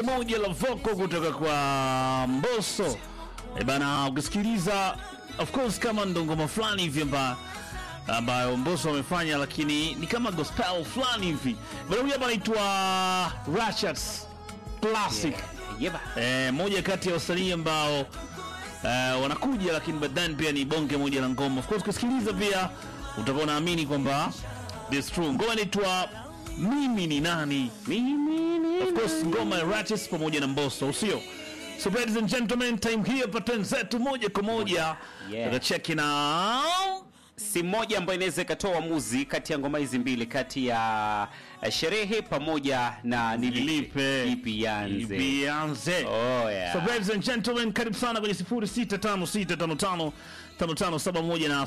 moja la voko kutoka kwa Mbosso. E bana, ukisikiliza of course kama ndo ngoma fulani hivi amba ambayo Mbosso amefanya, lakini ni kama gospel fulani hivi. Bana, huyu hapa anaitwa Ratchets Classic. Yeba. Eh, moja kati ya wasanii ambao eh, wanakuja lakini baadaye pia ni bonge moja la ngoma. Of course ukisikiliza pia utakuwa unaamini kwamba this true. Ngoma inaitwa mimi ni nani? Mimi ni Of course ngoma ya Ratchet pamoja na Mbosso, usio? So ladies and gentlemen, time here pattern zetu moja kwa moja. Yeah. Tutacheki na si moja ambayo inaweza ikatoa uamuzi kati ya ngoma hizi mbili kati ya eh, sherehe pamoja na nilipe Nilipe. ipi yanze Ianze. oh, yeah. So ladies and gentlemen, karibu sana kwenye 0656555571 na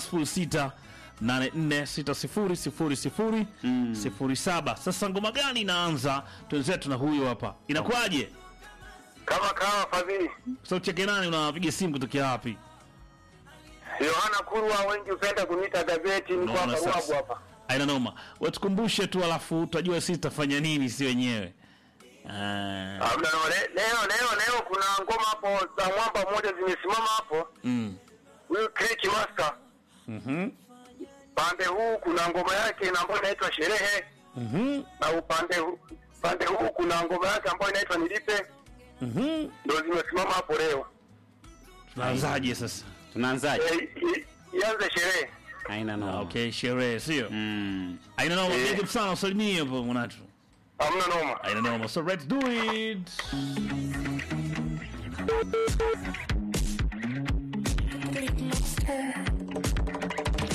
0684600007. Sasa ngoma gani inaanza? Twenzetu na huyo hapa. Inakuwaje? kama kawa Fadhili Sauti yake nani? Unapiga simu kutokea wapi? Yohana Kurwa, wengi hupenda kuniita gazeti. Niko Unaona hapa Ruabu sasa. hapa. Aina noma. Watukumbushe tu alafu tutajua sisi tutafanya nini si wenyewe. Ah, Hamna no, le- leo leo leo kuna ngoma hapo za mwamba mmoja zimesimama hapo, mm. huyu Click Master. Mhm. Pande huu kuna ngoma yake na ambayo inaitwa Sherehe, Mhm. na upande huu pande huu kuna ngoma yake ambayo inaitwa Nilipe, Mhm. ndio zimesimama hapo leo. Tunaanzaje sasa? tunaanzaje Eh, i- Ianze sherehe. haina Ah, noma Okay, sherehe sio? mm. Aina noma, Eh. big up sana usalimie hapo mwanatu. Hamna noma. Aina noma. So let's do it. Big monster.